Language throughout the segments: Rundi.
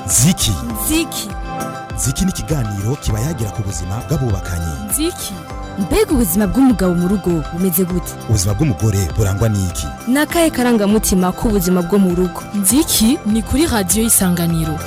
ziki ziki ziki ni ikiganiro kiba yagira ku buzima bw'abubakanye ziki mbega ubuzima bw'umugabo mu rugo bumeze gute ubuzima bw'umugore burangwa n'iki ni akahe karangamutima k'ubuzima bwo mu rugo nziki ni kuri radiyo y'isanganiro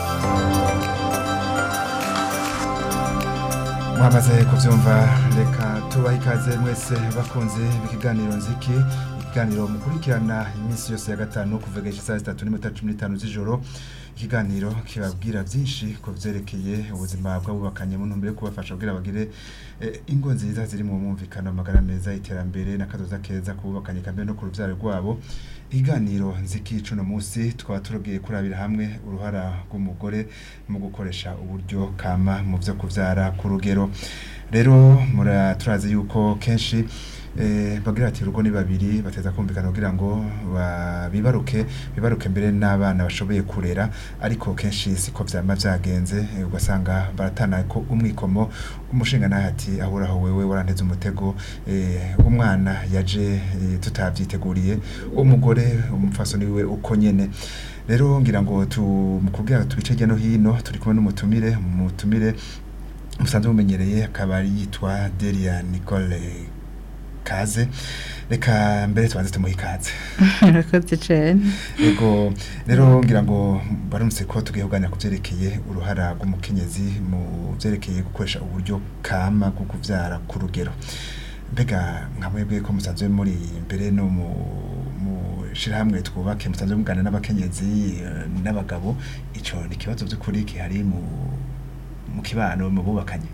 mwamaze kubyumva reka tubahe ikaze mwese bakunze b'ikiganiro nziki ikiganiro mukurikirana iminsi yose ya gatanu kuva saa zitatu n'iminota cumi n'itanu z'ijoro ikiganiro kibabwira byinshi ku byerekeye ubuzima bw'abubakanye mu ntumbero yo kubafasha kugira bagire eh, ingo nziza ziri mu mwumvikano amagara meza iterambere n'akazoza keza ku bubakanye kambe no ku rubyaro rwabo ikiganiro nziki cuno munsi twaba turogiye kurabira hamwe uruhara rw'umugore mu gukoresha uburyo kama mu byo kubyara ku rugero rero mura turazi yuko kenshi eh, bagira ati urugo ni babiri bateza kumvikana kugira ngo ba- bibaruke bibaruke mbere n'abana bashoboye kurera ariko kenshi siko vyama vyagenze eh, ugasanga baratana ko umwikomo umushinga nawe ati ahuraho wewe waranteze umutego eh, umwana yaje eh, tutavyiteguriye umugore umupfasoni wiwe uko nyene rero ngira ngo tu mu kubwira tubice hirya no hino turi kumwe n'umutumire umutumire musanzwe mumenyereye akaba yitwa Delia Nicole Kaze reka mbere tubanze tumuhe ikaze Urakoze cyane Ego rero ngira ngo barumse ko tugiye kuganira ku byerekeye uruhara rw'umukenyezi mu byerekeye gukoresha uburyo kama bwo kubyara ku rugero mbega nka mwebwe ko musanzwe muri imbere no mu mu shirahamwe twubake musanzwe muganira n'abakenyezi eh, n'abagabo ico ni ikibazo by'ukuri kihari mu mu kibano mu bubakanye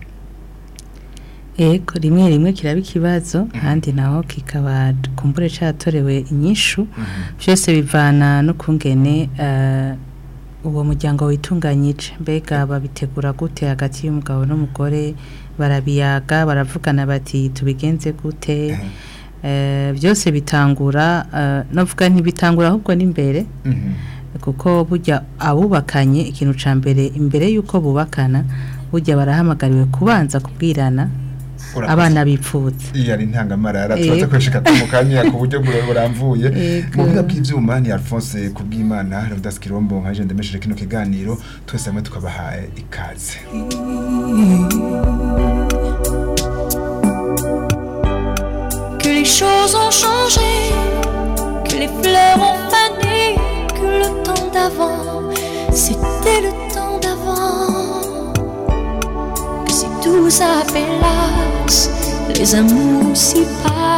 Ego rimwe rimwe kiraba ikibazo ahandi naho kikaba kumbure cyatorewe inyishu byose bivana no kungene eh, uwo muryango witunganyije mbega babitegura gute hagati y'umugabo n'umugore barabiyaga baravugana bati tubigenze gute Eh, byose bitangura eh, navuga ntibitangura ahubwo n'imbere Mhm. kuko burya abubakanye ikintu ca mbere imbere y'uko bubakana burya barahamagariwe kubanza kubwirana Urakoze. abana bipfutse iyi ari intangamarara Ego. tubaze kweshika mu kanya ku buryo bura- buramvuye Ego. mu buhinga bw'ivyuma ni Alphonse kubwimana Leonidas Kirombo nka je ndemesheje kino kiganiro twese hamwe tukabahaye ikaze que les choses ont changé, que les fleurs ont fané, que le temps d'avant, c'était le temps d'avant. Que si tout s'appelasse, les amours s'y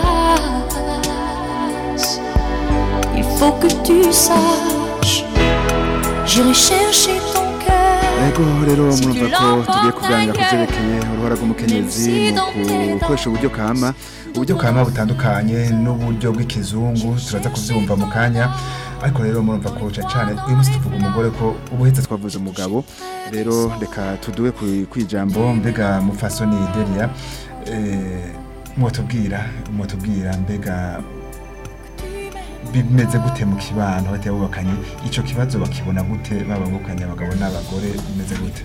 passent. Il faut que tu saches, j'irai chercher ton cœur. Ego rero murumva ko tugiye kuganira ku byerekeye uruhara rw'umukenyezi mu gukoresha uburyo kama uburyo kama butandukanye n'uburyo bw'ikizungu turaza kuvyumva mu kanya ariko rero murumva ko cane cane uyu munsi tuvuga umugore ko ubuhetse twavuze umugabo rero reka tuduwe ku- kw'ijambo mbega mufasoni Delia eh, mwotubwira mwotubwira mbega bimeze gute mu kibano hagati y'abubakanye ico kibazo bakibona gute babangukanye abagabo n'abagore bimeze gute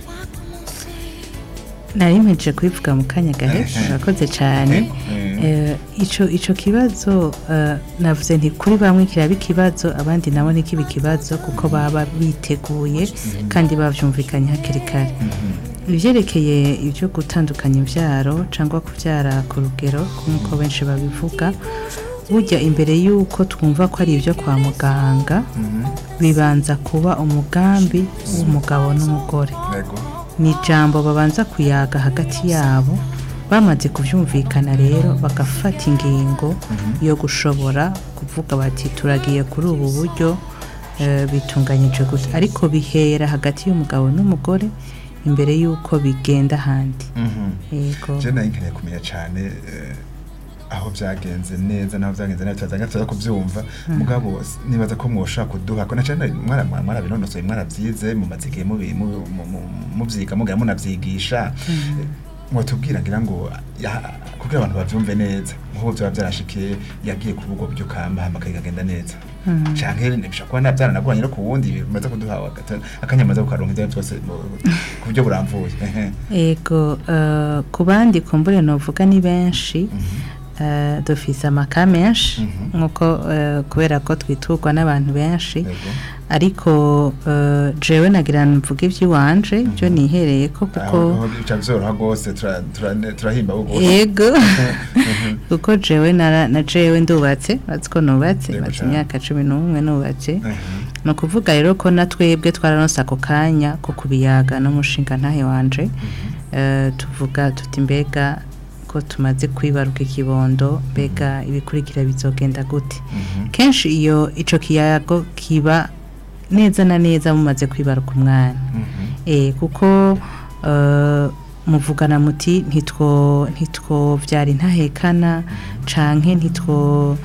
nari mpejeje kubivuga mu kanya gahesha Ehe. urakoze cyane Eh, Eh, ico ico kibazo eh, navuze nti kuri bamwe kiraba ikibazo abandi nabo ntikiba ikibazo kuko baba biteguye kandi bavyumvikanye hakiri kare ivyerekeye ibyo gutandukanya imvyaro cyangwa kubyara ku rugero nk'uko benshi babivuga burya imbere y'uko twumva ko ari ibyo kwa muganga bibanza kuba umugambi w'umugabo n'umugore Yego. ni ijambo babanza kuyaga hagati yabo bamaze kubyumvikana rero bagafata ingingo yo gushobora kuvuga bati turagiye kuri ubu buryo eh, bitunganyije gusa ariko bihera hagati y'umugabo n'umugore imbere y'uko bigenda ahandi Mhm. yego je nayo nkeneye kumenya cane eh, aho vyagenze neza naho vyagenze nabi tuzaza tuza kuvyumva mugabo s- nibaza ko mwoshobora kuduha ko na cane mwara mwarabinonosoye mwaravyize mumaze igihe mubi- mu- mu- mu- muvyiga mugira munavyigisha Eh, mwotubwira ngira ngo ya- kugira abantu bavyumve neza nk'ubu vyaba vyarashikiye yagiye kuba ubwo buryo kama hama kagenda neza canke bishobora kuba navyaranagoranye no ku wundi bimaze kuduha agata- akanyamaza kukaronka ivyo byose mu- ku buryo buramvuye Ehe. Ego eh, ku bandi kumbure novuga ni benshi eh, dufise amaka menshi nkuko eh, kubera ko twiturwa n'abantu benshi Yego. ariko eh, jewe nagira mvuga ivy'iwanje byo nihereye ko kuko aho bica byoroha rwose tura- tura- turahimba rwose yego kuko jewe nara- na jewe ndubatse bazi ko nubatse Yego maze cane. imyaka cumi n'umwe nubatse Mhm. ni ukuvuga rero ko na twebwe twararonse ako kanya ko kubiyaga n'umushinga ntahe wanje Eh, tuvuga tuti mbega ko tumaze kwibaruka ikibondo mbega ibikurikira bizogenda gute Mhm. kenshi iyo ico kiyago kiba neza na neza mumaze kwibaruka umwana Mhm. eh kuko eh, muvugana muti ntitwo ntitwo vyari ntahekana canke ntitwo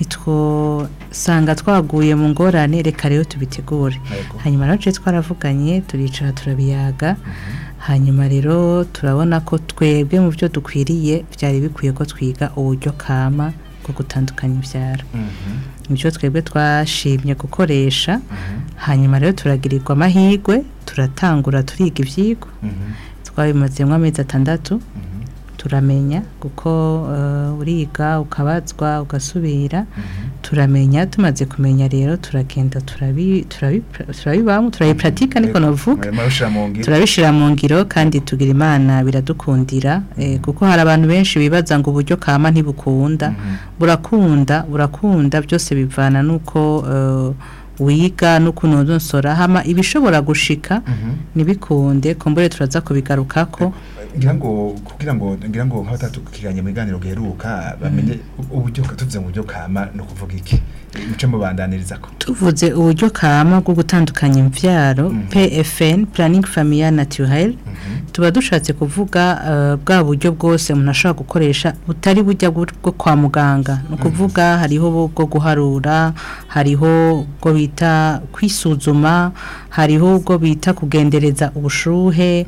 ntitwo sanga twaguye mu ngorane reka rero tubitegure Yego. hanyuma rero tuje twaravuganye turicara turabiyaga hanyuma rero turabona ko twebwe mu byo dukwiriye byari bikwiye ko twiga uburyo kama bwo gutandukanya ibyaro Mhm. ibyo twebwe twashimye gukoresha hanyuma rero turagirirwa amahirwe turatangura turiga ibyigwa Mhm. twabimazemo amezi atandatu Mhm. turamenya kuko eh, uriga ukabazwa ugasubira Mhm. turamenya tumaze kumenya rero turagenda turabi- turabi- turabibamo turabipuratika niko Yego. navuga Murabishira mu ngiro. turabishira mu ngiro kandi tugira imana biradukundira eh, kuko hari abantu benshi bibaza ngo uburyo kama ntibukunda Mhm. burakunda burakunda byose bivana n'uko eh, wiga n'ukuntu unosora hama ibishobora gushika Mhm. ntibikunde kumbure turaza kubigarukako ngira ngo kugira ngo ngira ngo nk'abatatukiranye mu biganiro giheruka bamenye uburyo tuvuze mu buryo kama no kuvuga iki muce mubandaniriza ko tuvuze uburyo kama bwo gutandukanya imvyaro Mhm. PFN planning familial naturel Mhm. tuba dushatse kuvuga eh, bwa buryo bwose umuntu ashobora gukoresha butari bujya bwo bwo kwa muganga ni ukuvuga hariho bu- bwo guharura hariho ubwo bita kwisuzuma hariho ubwo bita kugendereza ubushuhe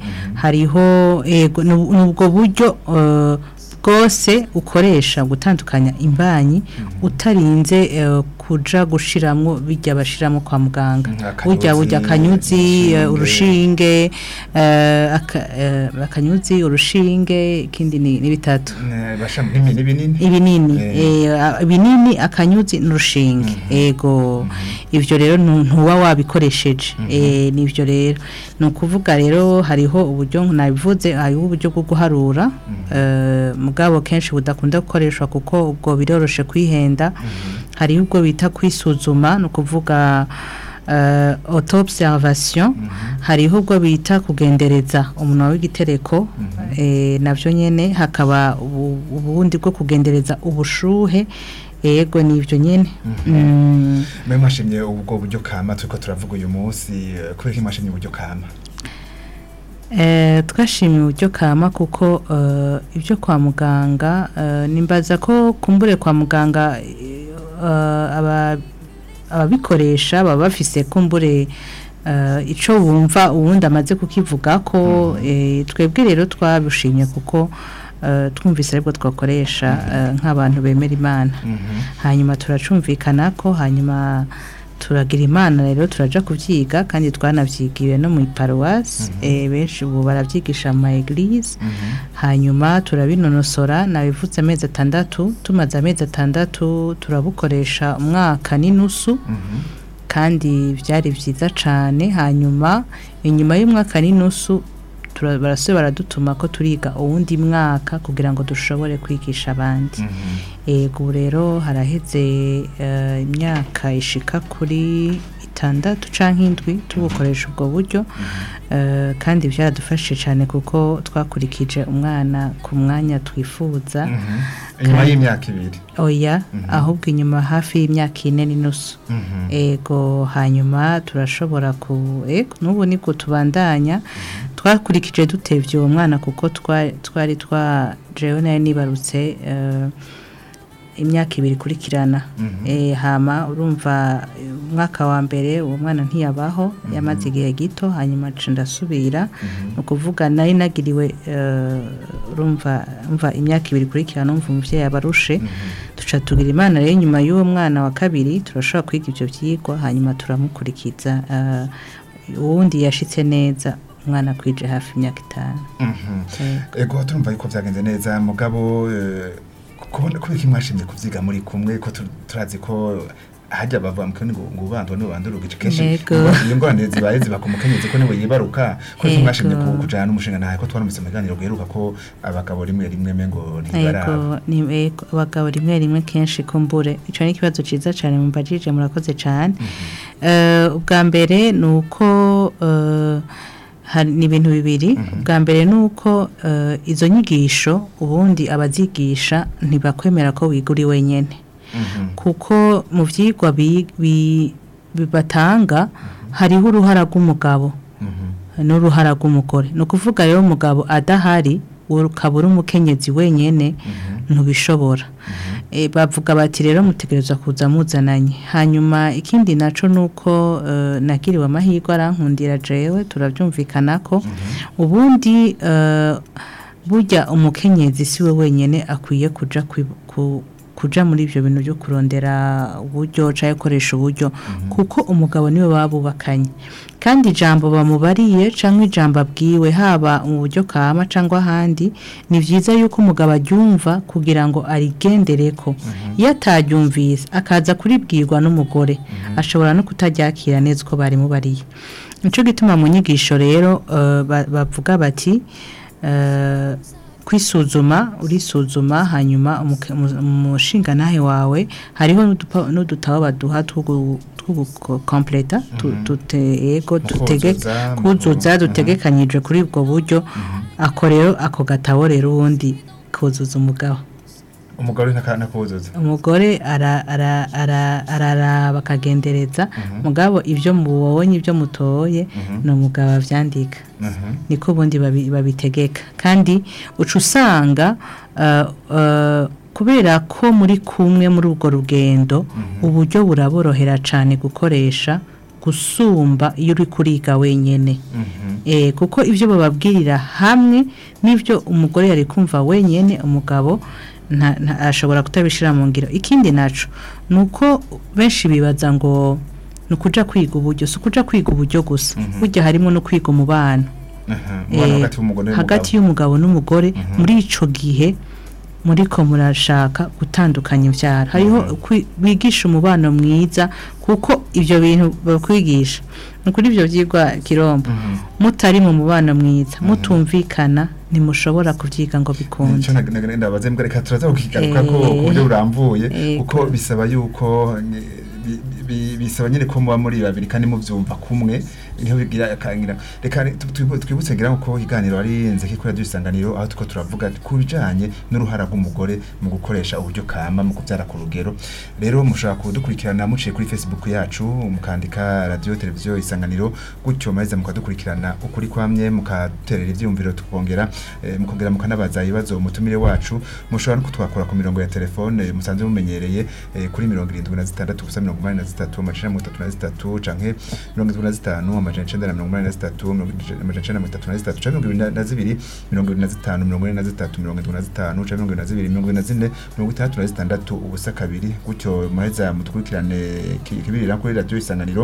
hariho ego ni ni ubwo buryo eh, bwose ukoresha gutandukanya imbanyi utarinze eh, kuja gushiramwo bijya bashiramo kwa muganga Mhm, burya burya akanyuzi, akanyuzi eh, urushinge. urushinge eh, aka- eh, akanyuzi urushinge ikindi ni ni bitatu Ne, basha nimi ni binini ibinini Eh. eh, a- ibinini akanyuzi n'urushinge ego ivyo rero ntu- ntuba wabikoresheje eh, nivyo rero ni ukuvuga rero hariho uburyo nabivuze hariho uburyo bwo guharura eh, mugabo kenshi budakunda gukoreshwa kuko ubwo biroroshe kwihenda hariho ubwo bita kwisuzuma ni ukuvuga uh, auto-observation hariho ubwo bita kugendereza umunwa w'igitereko eh, navyo nyene hakaba ubu- ubundi bwo kugendereza ubushuhe yego nivyo nyene Mm, mwe mwashimye ubwo buryo kama turiko turavuga uyu munsi eh, kubera ko mwashimye uburyo kama eh, twashimiye uburyo kama kuko eh, ibyo kwa muganga eh, nimbaza ko kumbure kwa muganga eh, aba ababikoresha baba bafise kumbure eh, ico bumva uwundi amaze kukivuga ko eh, twebwe rero twabushimye kuko eh, twumvise aribwo twakoresha eh, nk'abantu bemera imana hanyuma turacumvikana ko hanyuma turagira imana rero turaja kuvyiga kandi twanavyigiwe no mu paruwasi eh, benshi ubu baravyigisha mu ma eglise hanyuma turabinonosora nabivutse amezi atandatu tumaze amezi atandatu turabukoresha umwaka n'inusu kandi byari byiza cyane hanyuma inyuma y'umwaka n'inusu tura- barasubira baradutuma ko turiga uwundi mwaka kugira ngo dushobore kwigisha abandi yego ubu rero haraheze eh, imyaka ishika kuri itandatu canke indwi tubukoresha ubwo buryo eh, kandi byaradufashije cyane kuko twakurikije umwana ku mwanya twifuza inyuma y'imyaka ibiri oya ahubwo inyuma hafi y'imyaka ine n'inusu ego hanyuma turashobora ku ego n'ubu niko tubandanya twakurikije dutevye uwo mwana kuko twa- twari twa jewe nayo nibarutse eh, imyaka ibiri ikurikirana eh, hama urumva eh, umwaka wa mbere uwo mwana ntiyabaho yamaze igihe gito hanyuma nca ndasubira ni ukuvuga nari nagiriwe eh, urumva umva imyaka ibiri ikurikirana umva umuvyeyi abarushe duca tugira imana rero nyuma y'uwo mwana wa kabiri turashobora kwiga ivyo vyigwa hanyuma turamukurikiza eh, uwundi yashitse neza umwana kwije hafi imyaka itanu Eh, ego turumva yuko byagenze neza mugabo eh, kubona kubera ko mwashimye kuvyiga muri kumwe ko tu- turazi ko hajya bavuga mu kirundi ngo ngo ubandwa n'ubandura ugice kenshi Yego. iyo ngorane zibaye ziba ku mukenyezi ko niwe yibaruka ko Yego. mwashimye ku- kujana n'umushinga ntahe ko twaramutse mu biganiro guheruka ko abagabo rimwe rimwe mengo ntibaraba Ego, ni ego, abagabo rimwe rimwe kenshi kumbure ico ni ikibazo ciza cane mumbajije murakoze cane Eh, ubwa mbere ni uko eh, hari- ni ibintu bibiri ubwa mbere ni uko eh, izo nyigisho ubundi abazigisha ntibakwemera ko wiga uri wenyene kuko mu vyigwa bi- bi- bi- batanga hariho uruhara rw'umugabo n'uruhara rw'umugore ni ukuvuga rero umugabo adahari ukaba uri umukenyezi wenyine ntubishobora Eh, bavuga bati rero mutegereza kuza muzananye hanyuma ikindi naco nuko eh, nagiriwe amahirwe arankundira jewe turabyumvikana ko ubundi eh, burya umukenyezi siwe wenyene akwiye kuja kwi- ku kuja muri ibyo bintu byo kurondera uburyo cyangwa gukoresha uburyo kuko umugabo niwe babubakanye kandi ijambo bamubariye cyangwa ijambo abwiwe haba mu buryo kama cyangwa ahandi ni byiza yuko umugabo aryumva kugira ngo arigendere ko iyo ataryumvise akaza kuribwirwa n'umugore ashobora no kutaryakira neza uko bari mubariye nicyo gituma mu nyigisho rero eh, ba- bavuga bati eh, kwisuzuma urisuzuma hanyuma umuke- umu- umushingantahe wawe hariho n'udupa- n'udutabo baduha tw'ugukompleta ego tutege kuzuza, mu- kuzuza Mhm. dutegekanyije kuri ubwo buryo ako rero ako gatabo rero ubundi kuzuza umugabo umugabo ntaka nakuzuza umugore ara- ara- ara- araraba akagendereza mugabo ibyo mubonye ibyo mutoye ni umugabo avyandika niko ubundi babi- babitegeka kandi uca usanga uh, uh, kubera ko muri kumwe muri urwo rugendo uburyo buraborohera cyane gukoresha gusumba iyo uri kuriga wenyine Eh, kuko ibyo bababwirira hamwe n'ibyo umugore yari kumva wenyine umugabo nta- nta- ashobora kutabishyira mu ngiro ikindi naco ni uko benshi bibaza ngo ni ukuja kwiga uburyo si ukuja kwiga uburyo gusa burya harimo no kwiga umubano umubano Eh, hagati y'umugore hagati y'umugabo n'umugore muri ico gihe muriko murashaka gutandukanya ivyara hariho kwi- bigisha umubano mwiza kuko ivyo bintu bakwigisha ni kuri ivyo vyigwa kirombo mutari mu mubano mwiza mutumvikana ntimushobora kuvyiga ngo bikunde icyo ndabaze mbwa reka turaza kukigaruka ko Eh, ku buryo burambuye eh, kuko bisaba yuko eh, bi- bi- bisaba nyine ko muba muri babiri kandi mubyumva kumwe niho bigira akangira reka tu- tu- twibutse ngira ko iganiro ari nze kuri radio isanganiro aho tuko turavuga ku bijanye n'uruhara rw'umugore mu gukoresha uburyo kama mu kubyara ku rugero rero mushobora kudukurikirana muciye kuri Facebook yacu mukandika radio televiziyo isanganiro gutyo maze mukadukurikirana ukuri kwamye mukaterera ivyumviro tukongera eh, mukongera mukanabaza ibibazo umutumire wacu mushobora no kutwakura ku mirongo ya telefone musanzwe mumenyereye eh, kuri mirongo irindwi na zitandatu gusa mirongo umunani na zitatu amajana mirongo itatu na zitatu canke mirongo irindwi na zitanu amajana icenda na mirongo umunani na zitatu mirongo ij- amajana icenda na mirongo itatu na zitatu canke mirongo ibiri na- na zibiri mirongo ibiri na zitanu mirongo ine na zitatu mirongo irindwi na zitanu canke mirongo ibiri na zibiri mirongo ibiri na zine mirongo itandatu na zitandatu ubusa kabiri gutyo muheza mudukurikirane ki- kibirira kuri radio isanganiro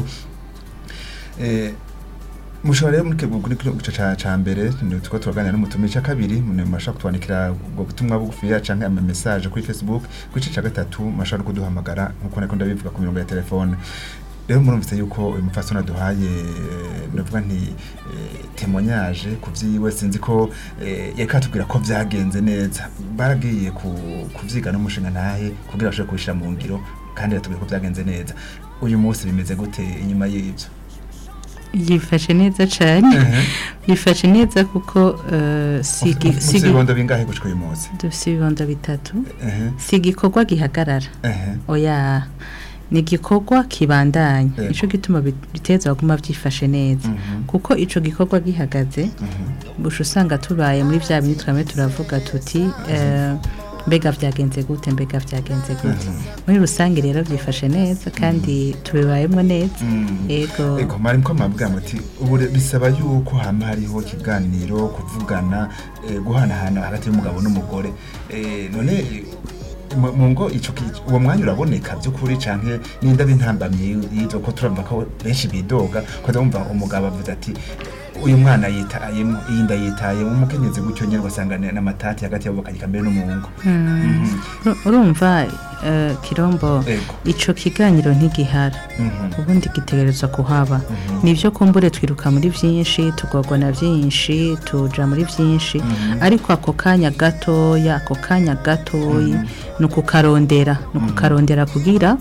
eh, mushobora rero muri kebwe kuri kino gice ca ca mbere ni tuko turaganira n'umutumire ca kabiri mune mashaka kutwandikira ubwo butumwa bugufi ya canke ama message kuri Facebook ku gice ca gatatu mashaka no kuduhamagara nkuko nako ndabivuga ku mirongo ya telefone rero murumvise yuko uyu mupfasoni aduhaye eh, ndavuga nti eh, témoignage ku vyiwe sinzi ko eh, yariko atubwira ko vyagenze neza baragiye ku kuvyiga n'umushinga ntahe kugira bashobore kubishira mu ngiro kandi batubwira ko vyagenze neza uyu munsi bimeze gute inyuma y'ivyo yifashe neza cyane Ehe. yifashe neza kuko eh, sigi Mufise sigi ibibondo bingahe gushika uyu munsi dufite ibibondo bitatu ehe si igikorwa gihagarara ehe oya ni igikorwa kibandanya Yego. nico gituma bit- biteza baguma byifashe neza Mhm. kuko ico gikorwa gihagaze busha usanga tubaye muri vya bindi twame turavuga tuti eh, mbega vyagenze gute mbega vyagenze gute muri rusange rero byifashe neza kandi tubibayemo neza yego ego mwari mko mabwira muti ubu re- bisaba yuko hama hariho ikiganiro kuvugana eh, guhanahana hagati y'umugabo n'umugore Eh, none eh, mu mu ngo ico ki- uwo mwanya uraboneka by'ukuri canke n'inda b'intambamyi yizo ko turumva ko benshi bidoga ko ndumva umugabo avuze ati uyu mwana yitayemo iyi nda yitayemo umukenyezi gutyo nyine ugasanga ni- n'amatati hagati yabo bakagika mbere n'umuhungu Uru- urumva eh, kirombo Ego. ico kiganiro ntigihara Mhm. ubundi gitegerezwa kuhaba nivyo kumbure twiruka muri vyinshi tugorwa na vyinshi tuja muri vyinshi ariko ako kanya gatoya ako kanya gatoyi ni ukukarondera ni ukukarondera kugira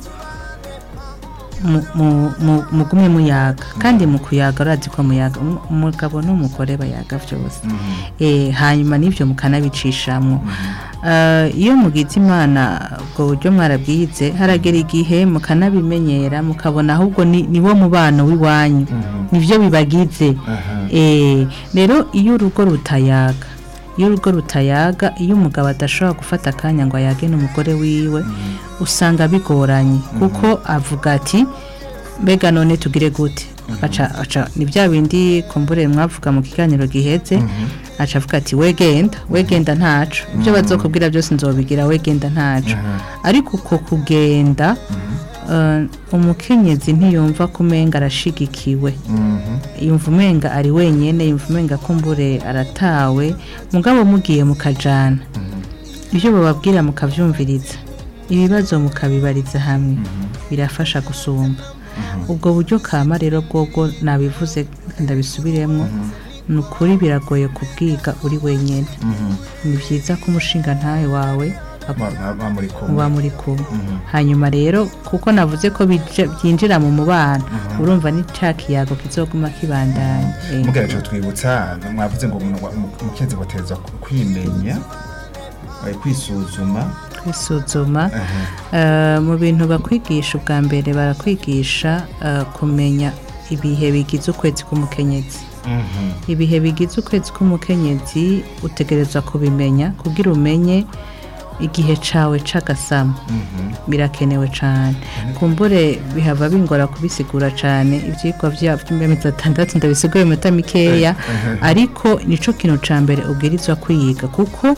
mu- mu- mu- mugume muyaga kandi mu kuyaga urazi ko muyaga umu- umugabo n'umugore bayaga vyose eh, hanyuma n'ivyo mukanabicishamo Eh, iyo mugize imana ubwo buryo mwarabwize haragera igihe mukanabimenyera mukabona ahubwo ni ni wo mubano w'iwanyu nivyo bibagize Aha. Eh, rero iyo urugo rutayaga iyo urugo rutayaga iyo umugabo adashobora gufata akanya ngo ayage n'umugore wiwe usanga bigoranye kuko avuga ati mbega none tugire gute aca aca ni bya bindi kumbure mwavuga mu kiganiro giheze aca avuga ati wegenda wegenda ntaco ibyo bazokubwira byose nzobigira wegenda ntaco ariko uko kugenda eh, umukenyezi ntiyumva ko umenga arashigikiwe yumva umenga ari wenyine yumva umenga kumbure aratawe mugabo mugiye mukajana ibyo bababwira mukabyumviriza ibibazo mukabibariza hamwe birafasha gusumba ubwo buryo kama rero bwobwo nabivuze ndabisubiremo ni ukuri biragoye kubwiga uri wenyine ni byiza ko umushinga ntawe wawe Ba- ba- ba muri kumwe. muba muri kumwe hanyuma rero kuko navuze ko bija- byinjira mu mubano urumva ni cya kiyago kizoguma kibandanya Eh, mugera cyo twibutsa mwavuze ngo umuntu wa- umu- umukenyezi bateza kwimenya eh, kwisuzuma kwisuzuma Eh, mu bintu bakwigisha ubwa mbere barakwigisha eh, kumenya ibihe bigize ukwezi k'umukenyezi Mhm. ibihe bigize ukwezi k'umukenyezi utegerezwa kubimenya kugira umenye igihe cawe c'agasamo birakenewe cane kumbure bihava bingora kubisigura cane ivyigwa vya vy'imbemezi atandatu ndabisigura iminota mikeya ariko nico kintu ca mbere ubwirizwa kwiga kuko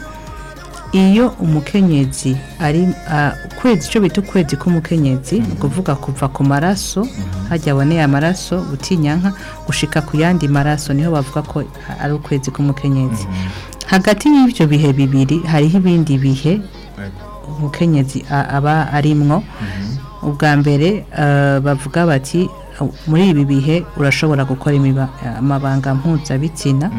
iyo umukenyezi ari ah, ukwezi icyo bita ukwezi k'umukenyezi ni ukuvuga kuva ku maraso hajya aboneye amaraso butinyanka gushika ku yandi maraso niho bavuga ko ari ukwezi k'umukenyezi hagati y'ibyo bihe bibiri hariho ibindi bihe umukenyezi a- aba arimwo ubwa mbere eh, bavuga bati muri ibi bihe urashobora gukora imiba- amabanga mpuzabitsina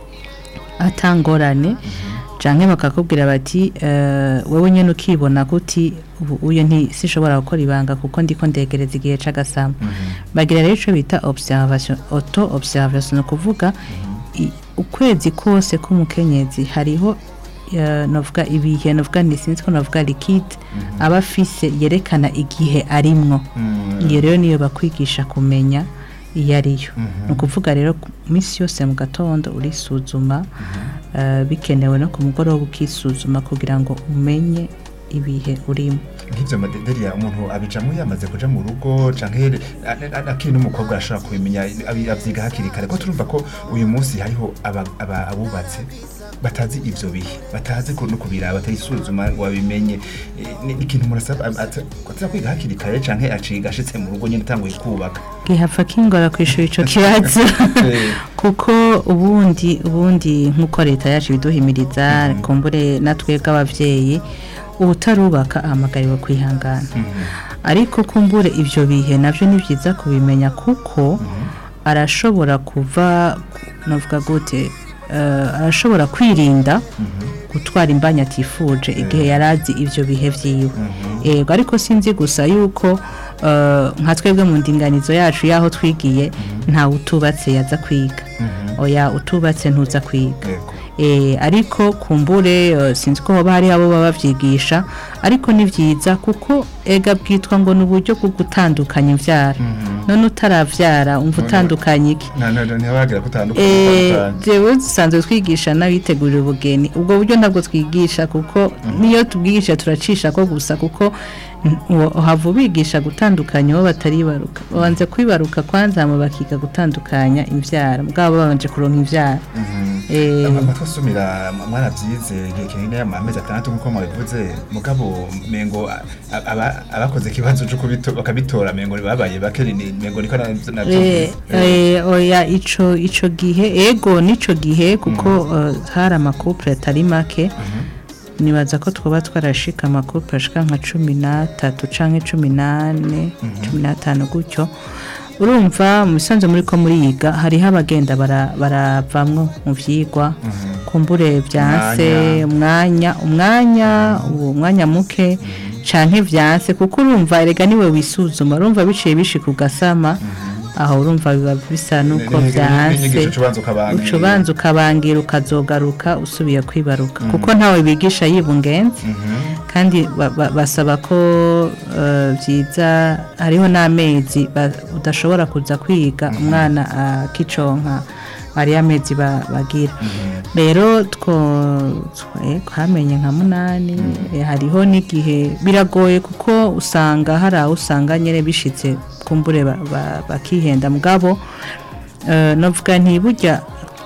atangorane canke bakakubwira bati eh, wewe nyene ukibona guti ubu uyu nti sishobora gukora ibanga kuko ndiko ndegereza igihe c'agasama bagira rero ico bita observation auto observation ni ukuvuga i- ukwezi kose k'umukenyezi hariho eh, novuga ibihe novuga ni sinzi ko novuga liquide aba afise yerekana igihe arimwo iyo rero niyo bakwigisha kumenya iyo ariyo ni ukuvuga rero ku minsi yose mu gatondo urisuzuma eh, bikenewe no ku mugoroba ukisuzuma kugira ngo umenye ibihe urimo nk'ibyo madederiya umuntu abijamo yamaze kuja mu rugo canke a- a- akiri n'umukobwa arashobora kubimenya abi- avyiga hakiri kare ko turumva ko uyu munsi hariho aba- aba- abubatse batazi ivyo bihe batazi ku- no kubiraba batayisuzuma ngo babimenye Eh, ni ni ikintu umuntu asaba ata- ataza kwiga hakiri kare canke aciga ashitse mu rugo nyene atanguye kubaka gihapfa kingora kwishura ico kibazo Eh. kuko ubundi ubundi nk'uko leta yacu ibiduhimiriza kumbure natwebwe abavyeyi ubutarubaka ahamagariwe kwihangana ariko kumbure ivyo bihe navyo ni vyiza kubimenya kuko arashobora kuva navuga gute eh, arashobora kwirinda gutwara imbanya atifuje igihe yarazi ivyo bihe vyiwe yego ariko sinzi gusa yuko eh, nka twebwe mu ndinganizo yacu y'aho twigiye ntawe utubatse yaza kwiga oya utubatse ntuza kwiga Yego. Eh, ariko kumbure eh, sinzi ko hoba hari abo baba bavyigisha ariko ni vyiza kuko ega bwitwa ngo ni uburyo bwo gutandukanya imvyara none utaravyara umva utandukanye iki nta nta ntibagira Eh, kutandukanye jewe dusanzwe twigisha n'abitegurira ubugeni ubwo buryo ntabwo twigisha kuko niyo tubwigisha turacisha ko gusa kuko Uwo- uhava ubigisha gutandukanya uwo bataribaruka babanza kwibaruka kwanza hama bakiga gutandukanya imvyaro bwabo babanje kuronka imvyaro Eh, amatwi asumira mwarabyize igihe kinini amezi atandatu nk'uko mwabivuze mugabo mengo a- aba- abakoze ikibazo cyo kubito- bakabitora mengo babaye bake ni- mengo niko na- navyo Eh, eh, oya ico ico gihe ego nico gihe kuko eh, hari amakupure atari make nibaza ko twaba twarashika amakupure ashika nka cumi n'atatu canke cumi n'ane cumi n'atanu gutyo urumva mu bisanzwe muri ko muriga hariho abagenda bara- baravamwo mu vyigwa kumbure vyanse umwanya umwanya uwo mwanya muke canke vyanse kuko urumva erega niwe wisuzuma urumva biciye bishika ugasama aho urumva biba bisa nuko Ni- ni- vyanse n'inyigisho ucubanza ukabangira. uca ubanza ukabangira ukazogaruka usubiye kwibaruka kuko ntawe bigisha yibungenze kandi ba- ba- basaba ko eh, vyiza hariho n'amezi ba- udashobora kuza kwiga umwana akiconka hari amezi ba- bagira rero two twe- twamenye nka munani eh, hariho n'igihe biragoye kuko usanga hari aho usanga nyine bishitse kumbure ba- ba- bakihenda mugabo eh, novuga ntiburya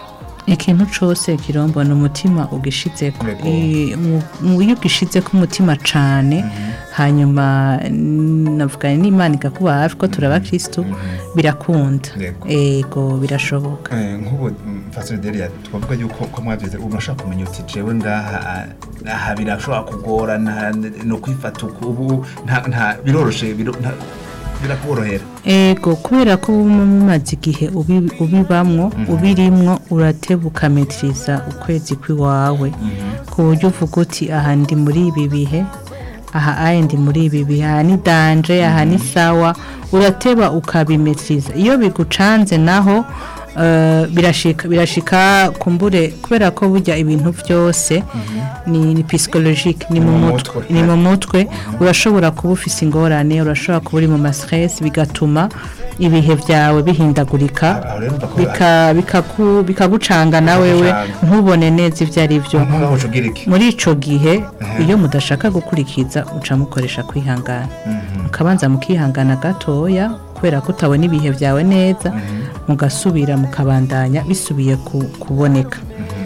ikintu cose kirombona umutima ugishizeko Yego. I- mu- mu- iyo ugishizeko umutima cane hanyuma n- navuga n'imana ikakuba hafi ko turaba kristu birakunda Yego. ego birashoboka Eh, nk'ubu fasire delia twavuga yuko ko mwabyize ubu urashaka kumenya uti jewe ngaha aha birashobora kugorana no kwifata uku ubu nta nta biroroshe biro- nta- birakuborohera ego kubera ko uba mumaze igihe ubi- ubibamwo ubirimwo urateba ukametiriza ukwezi kw'iwawe ku buryo uvuga uti aha ndi muri ibi bihe aha aye ndi muri ibi bihe aha ni danje aha ni sawa urateba ukabimetiriza iyo bigucanze naho eh, birashika birashika kumbure kubera ko burya ibintu byose ni ni psychologique ni mu Mu mutwe mutwe. ni mu mutwe urashobora kuba ufise ingorane urashobora kuba uri mu mastress bigatuma ibihe byawe bihindagurika aho rero mva ko bika- bikaku- bikagucanga na wewe Bikagucanga. ntubone neza ibyo ari byo nkaho ucugira iki muri ico gihe iyo mudashaka gukurikiza uca mukoresha kwihangana mukabanza mukihangana gatoya kubera ko utabona ibihe byawe neza mugasubira mukabandanya bisubiye ku- kuboneka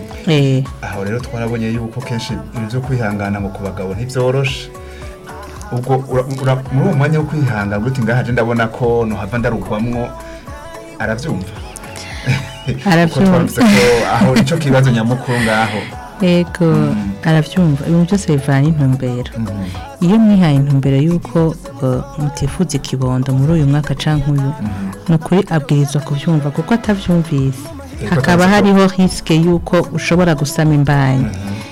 Eh, aho rero twarabonye yuko kenshi ibintu byo kwihangana ngo ku bagabo ntibyoroshe ubwo ura- ura- muri uwo mwanya wo kwihangana uti ngaha je ndabona ko nohava ndarugwamwo arabyumva Arabyumva. Kuko twavuze ko aho nico kibazo nyamukuru ngaho ego arabyumva ibintu byose bivana intumbero iyo mwihaye intumbero y'uko uh, mutifuza ikibondo muri uyu mwaka canke uyu ni ukuri abwirizwa kubyumva kuko atabyumvise Ego, hakaba atazi ko- hariho risike y'uko ushobora gusama imbanyi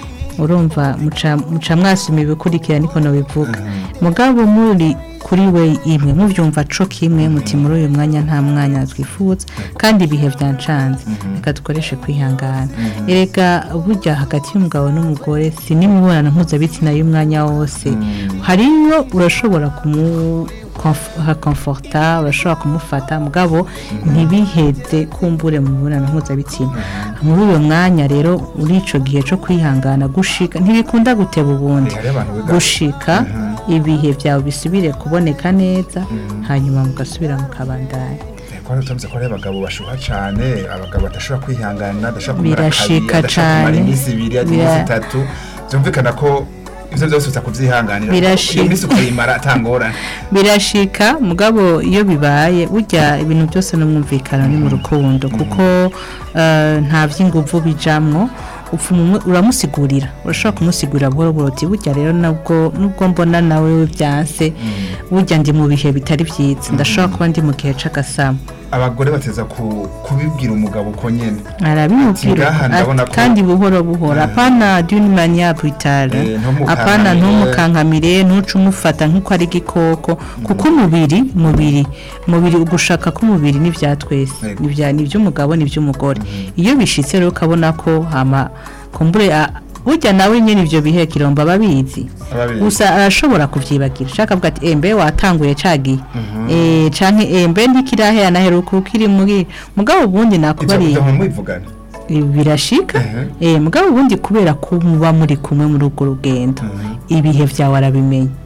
urumva muca muca mwasoma ibikurikira niko nobivuga mugabo muri kuri we imwe muvyumva co kimwe muti muri uyu mwanya nta mwanya twifuza kandi ibihe byancanze reka dukoreshe kwihangana erega burya hagati y'umugabo n'umugore si n'imibonano mpuzabitsina y'umwanya wose hariyo urashobora kumu konf- hakomforta urashobora kumufata mugabo ntibiheze kumbure mu mibonano mpuzabitsina muri uyo mwanya rero muri ico gihe co kwihangana gushika ntibikunda guteba ubundi Eh, hariho abantu biga- gushika ibihe byawe bisubire kuboneka neza hanyuma mugasubira mukabandanya kwari utavuze ko ari abagabo bashuha cane abagabo badashobora kwihangana badashobora kumara Birashika kabiri badashobora kumara cane. iminsi ibiri iminsi Bira- itatu byumvikana ko ivyo byose uza kuvyihanganira Birashika. iyo minsi ukayimara atangorane birashika mugabo iyo bibaye burya ibintu byose n'umwumvikano ni mu rukundo kuko eh, nta by'inguvu bijamwo upfa umwe- uramusigurira urashobora kumusigurira buhoro buhoro uti burya rero nabwo nubwo mbona nawe we byanse burya ndi mu bihe bitari byiza ndashobora kuba ndi mu gihe c'agasamo abagore bateza ku- kubibwira umugabo uko nyene arabimubwira Ati, ngaha ndabona ati, ko- kandi buhoro buhoro apana d'une manière brutale Eh, ntumukankamire. apana ntumukankamire ntuce umufata nk'uko ari igikoko kuko umubiri umubiri umubiri ugushaka k'umubiri ni ibya twese Yego. ni ibya- ni iby'umugabo ni iby'umugore iyo bishitse rero ukabona ko hama kumbure a- burya nawe nyine ibyo bihe kiromba ababizi Ababizi. gusa arashobora kuvyibagira ushaka avuga ati embe watanguye cagiye eh canke embe ntikirahera naheruka ukiri muri mugabo ubundi ivyo nakubariye ivyo mwivugana birashika Mhm. eh mugabo ubundi kubera ko muba muri kumwe muri urwo rugendo ibihe byawe arabimenya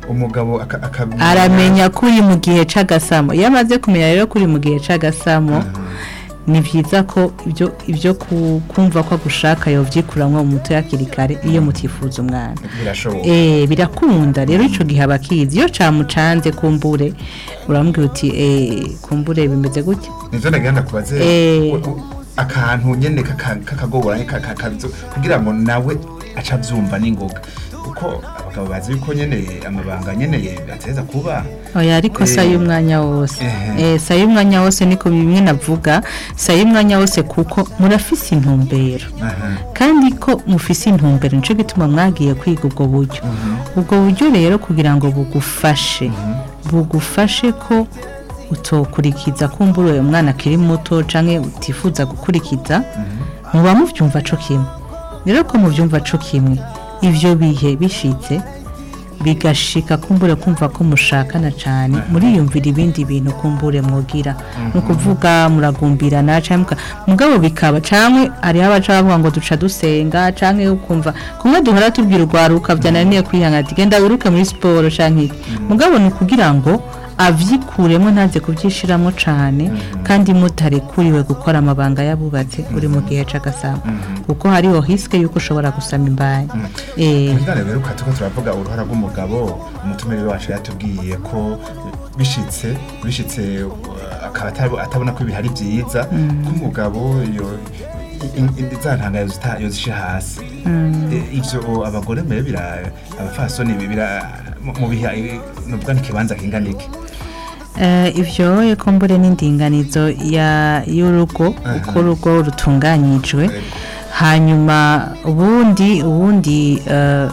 umugabo aka- akamenya aramenya ko uri mu gihe c'agasamo iyo amaze kumenya rero ko uri mu gihe c'agasamo ni byiza ko ibyo ibyo ku- kumva ko agushaka yovyikuramwo mu mutwe hakiri kare iyo mutifuza umwana birashoboka Eh, birakunda rero ico gihe abakizi iyo camucanze kumbure uramubwira uti eh, kumbure bimeze gutya nivyo nagenda kubaze Eh. u- u- akantu nyene kaka- kakagoranye kaka- kazo- kugira ngo nawe aca avyumva n'ingoga kuko abagabo bazi yuko nyene amabanga nyene ateza kuba oya ariko Eh. sa y'umwanya wose Ehe. eh sa y'umwanya wose niko bimwe navuga sa y'umwanya wose kuko murafise intumbero Aha. kandi ko mufise intumbero nico gituma mwagiye kwiga ubwo buryo ubwo buryo rero kugira ngo bugufashe bugufashe ko utokurikiza kumbura uyo mwana akiri muto canke utifuza gukurikiza muba muvyumva co kimwe rero ko muvyumva co kimwe ivyo bihe bishitse bigashika kumbure kumva ko mushakana cyane muriyumvira ibindi bintu kumbure mwogira ni ukuvuga muragumbirana cyangwa mugabo bikaba cyangwa hariho abaca bavuga ngo duca dusenga cyangwa ukumva kumwe duhora tubwira urwaruka byananiye kwihangana ati genda wiruke muri siporo cyangwa iki mugabo ni ukugira ngo avyikuremo ntaze kubyishiramo cyane kandi mutarekuriwe gukora amabanga yabubatse uri mu gihe c'agasamo kuko hariho hiske yuko ushobora gusama imbaye eh Mugana rero tuko turavuga uruhara rw'umugabo umutumire wacu yatubwiye ko bishitse bishitse uh, akaba atabo- atabona ko ibihari byiza ko umugabo yo i- i- za ntanga yozita- yozishe hasi Eh, ivyo abagore mbere bira abafasoni bira mu- mu biha nuvuga n'ikibanza kingana iki Eh, ivyo ekumbure n'indinganizo ya y'urugo uko urugo rutunganyijwe Yego. hanyuma ubundi ubundi eh,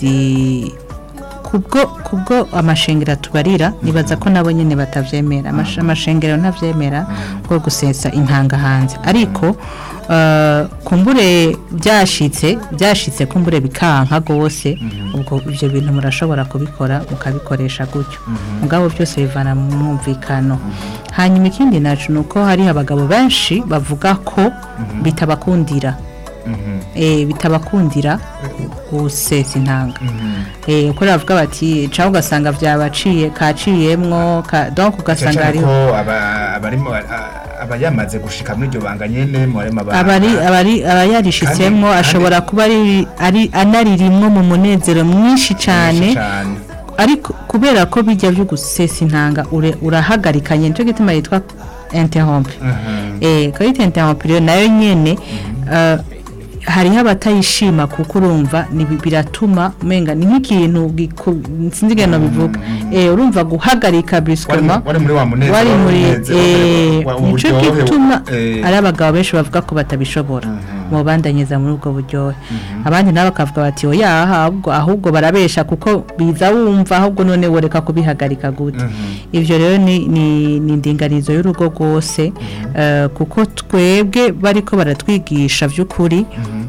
si kubwo kubwo amashengero tubarira nibaza ko nabo nyene batavyemera Amash- amashengero ntavyemera bwo gusesa intanga hanze ariko eh, kumbure byashitse byashitse kumbure bikanka gose ubwo ivyo bintu murashobora kubikora mukabikoresha gutyo mugabo byose bivana mu mwumvikano hanyuma ikindi nacu nuko hari abagabo benshi bavuga ko bitabakundira eh, bitabakundira gusesa intanga eh uko bavuga bati caho ugasanga vyabaciye kaciyemwo ka, donc ugasanga cyane hariho ko aba- abarimo a- aba yamaze gushika muri iryo banga nyene mu barimo aba- abari abari abayarishitsemo Kandi- ashobora kuba ari ari anaririmwo mu munezero mwinshi cane cane ariko kubera ko bijya byo gusesa intanga ure- urahagarikanye nico gituma yitwa interrompe eh kayita interrompe rero nayo nyene eh, hariho abatayishima kuko urumva ni bi- biratuma umenga ni nk'ikintu giku- sinzi ingene bivuga eh urumva guhagarika wari brusquement wari muri wa munezero wari muri umunezero, eh, wa- nico uburyohe, gituma eh, ari abagabo benshi bavuga ko batabishobora mu bandanyeza muri ubwo buryohe abandi nabo bakavuga bati oya ahubwo ahubwo barabesha kuko biza wumva ahubwo none woreka kubihagarika gute ivyo rero ni ni ni indinganizo y'urugo rwose eh, kuko twebwe bariko baratwigisha vy'ukuri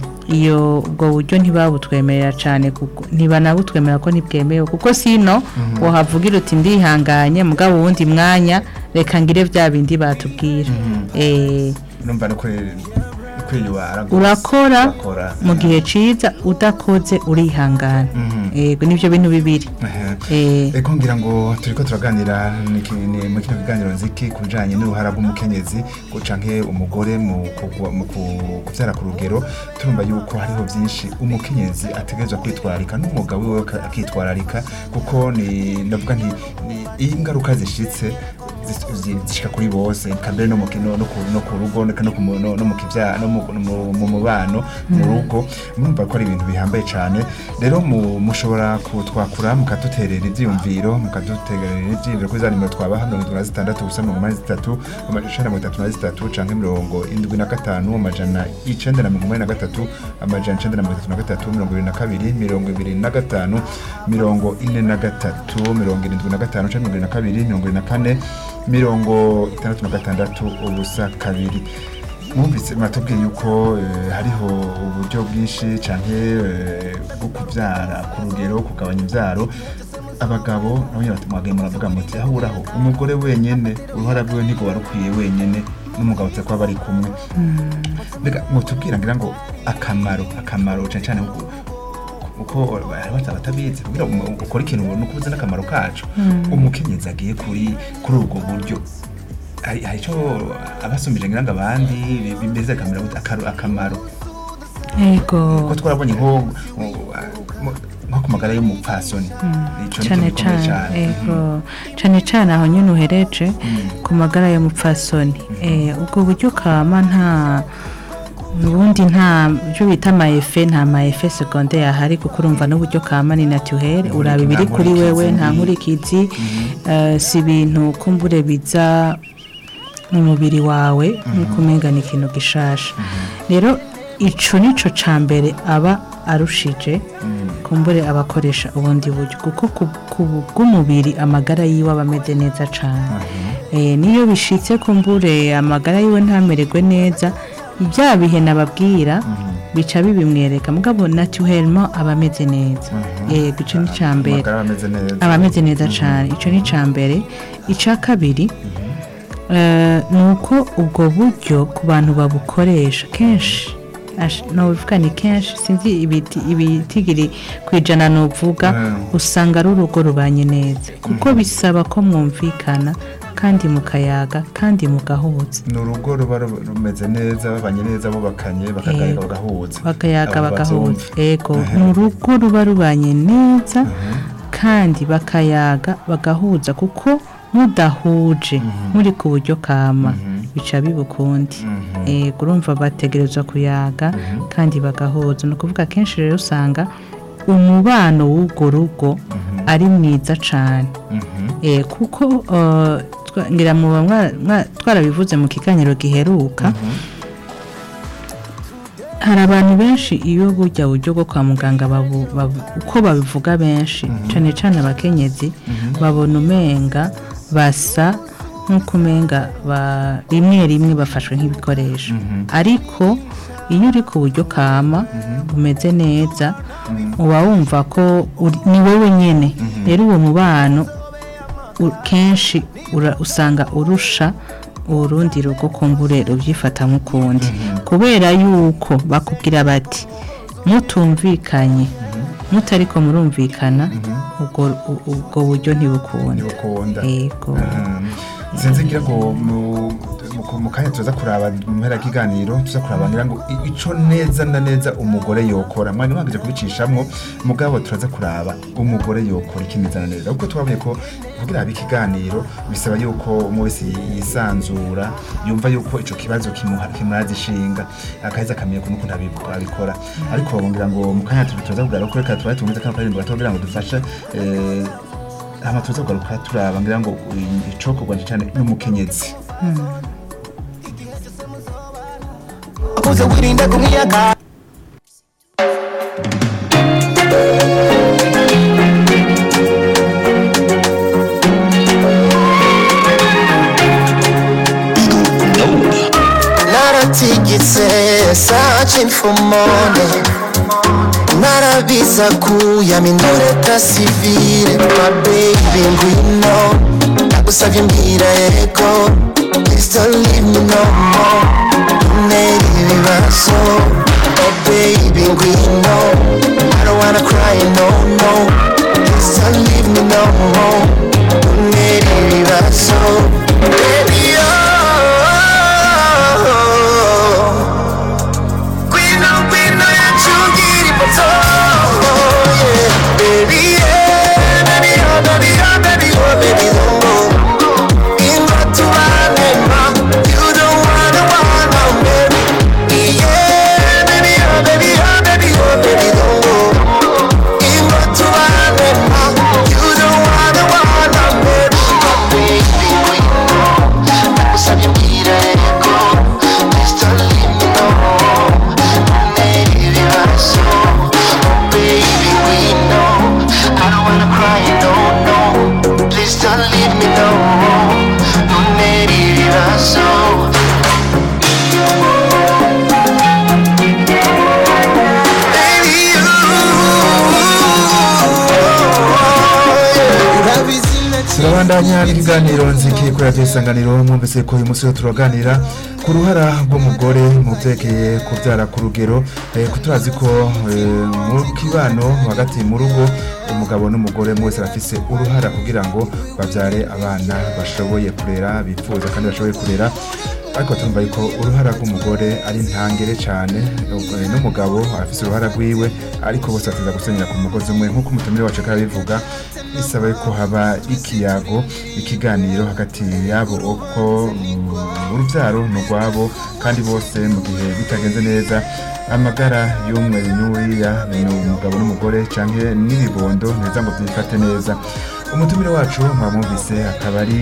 iyo ubwo buryo ntibabutwemerera cyane kuko ntibanabutwemerera ko ntibwemewe kuko sino wahavugira uti ndihanganye mugabo wundi mwanya reka ngire bya bindi batubwira eh numva no kuri kwiyubara rwose. urakora Urakora. mu gihe ciza udakoze urihangana yego nivyo bintu bibiri Ehe. eh Eko ngira ngo turiko turaganira niki- ni mu kino kiganiro nziki kujanye n'uruhara rw'umukenyezi ngo canke umugore mu kugwa- mu ku- kuvyara ku rugero turumva yuko hariho vyinshi umukenyezi ategerezwa kwitwararika n'umugabo wiwe aka- akitwararika kuko ni ndavuga nti ni- iyo ingaruka zishitse zis- zi- zishika kuri bose kambere no mu kino no ku no ku rugo no ku mu- no no mu kivya no mu- mu- mu mubano mu rugo murumva ko ari ibintu bihambaye cyane rero mu- mushobora kutwakura mukaduterera ivyiyumviro mukaduterera ivyiyumviro kuri za nimero twabaha mirongo itatu na zitandatu gusa mirongo umunani zitatu amajana mirongo itatu na zitatu canke mirongo indwi na gatanu amajana icenda na mirongo umunani na gatatu amajana icenda na mirongo itatu na gatatu mirongo ibiri na kabiri mirongo ibiri na gatanu mirongo ine na gatatu mirongo irindwi na gatanu canke mirongo ibiri na kabiri mirongo ibiri na kane mirongo itandatu na gatandatu ubusa kabiri mwumvise mwatubwiye yuko eh, hariho uburyo bwinshi canke eh, bwo kuvyara ku rugero kugabanya ivyaro abagabo nabo nyene bati mwagaye muravuga muti aho uraho umugore wenyene uruhara rwiwe ntigo warukwiye wenyene n'umugabo tse kuba bari kumwe mbega mutubwira ngira ngo akamaro akamaro cane cane ko uko bata batabizi kugira ngo ukore ikintu ubona uko uzi n'akamaro kacu umukenyezi agiye kuri kuri ubwo buryo hari hari icyo abasumbije ngira ngo abandi bi- bimeze akamaro akaru- akamaro yego ko twarabonye nko mu- nko ku magara y'umupfasoni ico ni cyane ikintu gikomeye cyane yego cyane cyane aho nyine uhereje ku magara y'umupfasoni Eh, ubwo buryo kama nta ubundi nta byo bita amayefe nta mayefe segonde yahari kuko urumva n'uburyo kama ni naturel uraba ibiri kuri wewe nta nkurikizi eh, si ibintu kumbure biza mu mubiri wawe nk'uko umenga ni ikintu gishasha rero ico nico ca mbere aba arushije kumbure abakoresha ubundi buryo kuko ku- ku bw'umubiri amagara yiwe aba ameze neza cane Eh, niyo bishitse kumbure amagara yiwe ntamererwe neza bya bihe nababwira bica bibimwereka mugabo naturellement aba ameze neza yego ico ni ca mbere amagara ameze neza aba ameze neza cyane icyo ni icya mbere icya kabiri eh, ni uko ubwo buryo ku bantu babukoresha kenshi ash- novuga ni kenshi sinzi ibiti- ibitigiri ku ijana nuvuga Mm. usanga ari urugo rubanye neza kuko bisaba ko mwumvikana kandi mukayaga kandi mugahuza ni urugo ruba ru- rumeze neza babanye neza bubakanye bakagaruka Yego. bagahuza bakayaga Abo bagahuza bavyumva. yego ni urugo ruba rubanye neza kandi bakayaga bagahuza kuko mudahuje muri ku buryo kama bica biba ukundi yego urumva bategerezwa kuyaga kandi bagahuza ni ukuvuga kenshi rero usanga umubano w'urwo rugo ari mwiza cyane Eh, kuko eh, twa- ngira muba mwa- mwa- twarabivuze mu kiganiro giheruka hari abantu benshi iyo burya buryo bwo kwa muganga babu- babu- uko babivuga benshi cyane cyane abakenyezi babona umenga basa nk'uko umenga ba- rimwe rimwe bafashwe nk'ibikoresho ariko iyo uri ku buryo kama umeze neza uba wumva ko uri- ni wowe nyine rero uwo mubano u- kenshi ura- usanga urusha urundi rugo kumbure rubyifata nk'ukundi kubera yuko bakubwira bati mutumvikanye mutariko murumvikana ubwo u- ubwo buryo ntibukunda ntibukunda yego Mhm. sinzi ngira ngo mu- mu- mu kanya tuza kuraba mu mpera y'ikiganiro tuza kuraba ngira ngo i- ico neza na neza umugore yokora mwari mwagije kubicishamwo mugabo turaza kuraba umugore yokora ikimeze na neza kuko twabonye ko kugira habe ikiganiro bisaba yuko umwe wese yisanzura yumva yuko ico kibazo kimuha- kimuraza ishinga akaheza akamenya ukuntu ukuntu abi- abikora ariko ngira ngo mu kanya tu- tuza kugaruka ko reka tubaye tumeze kano karirimbo gato kugira ngo dufashe eh, hama tuza kugaruka turaba ngira ngo icokorwa cyane n'umukenyezi uze wirinda kumwiyaka naratigitse searching for money narabiza kuyamindura ta sivile my baby ngwino nagusavye mbwira yego please don't leave me no more ntera ibibazo oh baby ngwino I don't wanna cry no no please don't leave me no more ntera ibibazo baby oh Gwino, gwino, yachungira ifoto yeah. Baby, yeah, baby, oh, baby, oh, baby, oh, baby, oh Ingo tubane, ma You don't wanna, wanna, baby Yeah, baby, oh, baby, oh, baby, oh, baby, oh Ingo tubane, ma You don't wanna, wanna, baby Oh, baby, we know Nakusabye mbwira yego Please don't leave me no Please don't leave me no Don't let it so Baby you turabandanya n'ikiganiro nziki kuri radiyo isanganiro mwumvise ko uyu munsi turaganira ku ruhara rw'umugore mu byerekeye kubyara ku rugero eh, ko turazi ko eh, mu kibano hagati mu rugo umugabo n'umugore mwese bafise uruhara kugira ngo babyare abana bashoboye kurera bifuza kandi bashoboye kurera ariko turumva yuko uruhara rw'umugore ari ntangere cyane eh, n'umugabo afise uruhara rwiwe ariko bose bateza gusenyera ku mugozi umwe nk'uko umutumire wacu karabivuga bisaba yuko haba ikiyago ikiganiro hagati yabo uko mm, urubyaro ni urwabo kandi bose mu gihe bitagenze neza amagara y'umwe n'uriya ni umugabo n'umugore cyangwa n'ibibondo neza ngo byifate neza umutumire wacu mwamwumvise akaba ari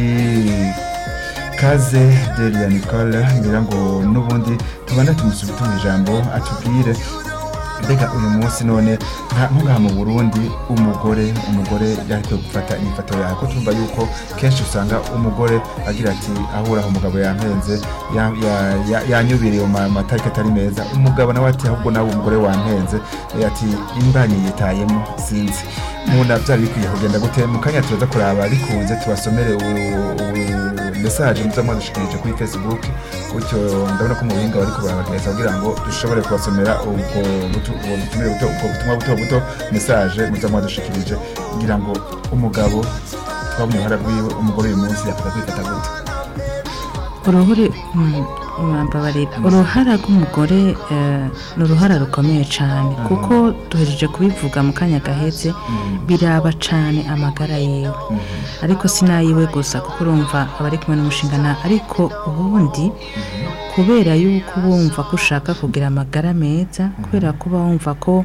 kaze delia nicole ngira ngo n'ubundi tubanda tumusubize mu ijambo atubwire mbega uyu munsi none nka nkugaha mu burundi umugore umugore yakwiye gufata inyifato yawe ko tumva yuko kenshi usanga umugore agira ati ahuraho umugabo yampenze ya- ya- ya- yanyubiriye mu ma- matariki atari meza umugabo nawe ati ahubwo nawe umugore wampenze eh, ati imbanyi yitayemo sinzi munda byari bikwiye kugenda gute mu kanya turaza kuraba bikunze tubasomere mesaje muza mwadushikirije kuri facebook gutyo ndabona ko mu buhinga bariko barabagereza kugira ngo dushobore kubasomera ubwo butu- ubwo butumire buto ubwo butumwa buto buto mesaje muza mwadushikirije kugira ngo umugabo twabonye uruhara rwiwe umugore uyu munsi yakunda kwifata gute uruhuri mm, mwambabarira uruhara rw'umugore eh, ni uruhara rukomeye cyane kuko duhereje kubivuga mu kanya gaheze biraba cyane amagara yewe ariko sinayiwe gusa kuko urumva aba ari kumwe n'umushingana ariko ubundi kubera yuko uba wumva ko ushaka kugira amagara meza kubera ko uba wumva ko